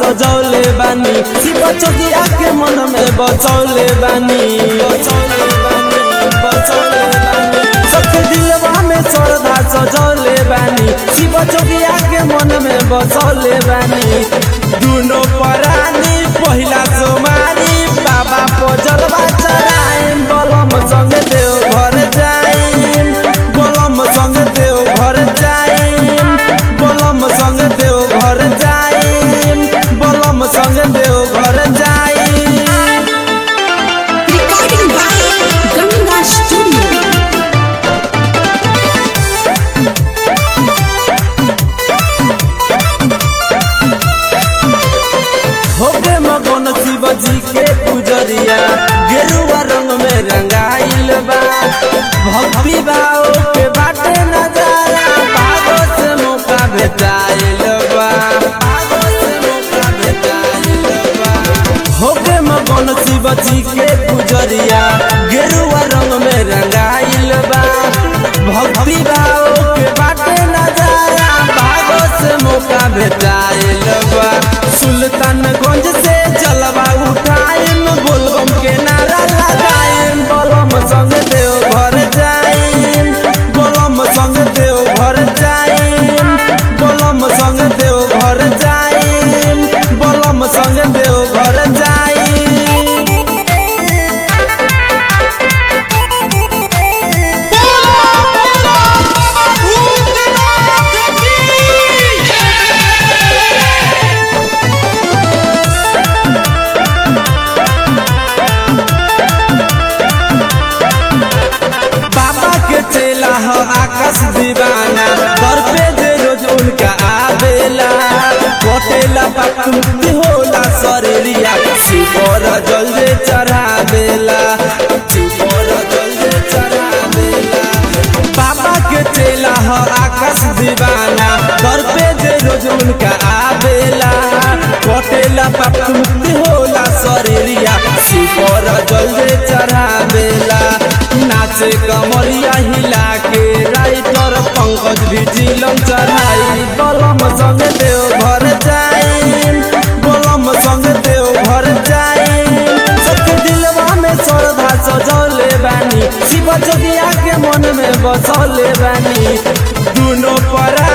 सजौले बानी शिव चौकिया के मन में बचौले बानी बचौले बानी बचौले बानी सबके दिलवा में श्रद्धा सजौले बानी शिव चौकिया के मन में बचौले बानी दुनो परानी पहिला सोमारी बाबा पजलवा चढ़ाइम बलम संग देव घर जाइम बलम संग देव घर जाइम बलम संग देव घर जाइम बलम संग देव घर जाइम Recording by Ganga Studio. होके मगन शिव जी के पुजरिया गेरुआ रंग में रंगाइल बा भक्ति भाव के बाटे नजारा भागो से मौका भेटाइल बा भागो से मौका भेटाइल बा होके मगन शिव जी के पुजरिया गेरुआ रंग में रंगाइल बा भक्ति भाव के बाटे नजारा भागो से मौका भेटाइल बा सुल्तानगंज से जलवा उठाइम बोलबम के नारा लगाइम बलम संग देव घर जाइम बलम संग देव घर जाइम बलम संग देव घर जाइम बलम संग देव घर जाइम बाबा के चेला हो आकाश दीवाना दर पे जे रोज उनका आवेला कोटेला मुक्ति होला शरीरिया शिवर जल्दी चढ़ावेला शिवर जल्दी चढ़ावेला बाबा के चेला हो आकाश दीवाना दर पे जे रोज उनका आवेला कोटेला मुक्ति होला शरीरिया शिवर जल्दी चढ़ावेला नाचे कमरिया हिला के राइटर पंकज भी जिलम चढ़ाई बलम संग देव घर जाइम बलम संग देव घर जाइम सबके दिलवा में श्रद्धा सजौले बानी शिव जोगिया के मन में बसौले बानी दुनो परा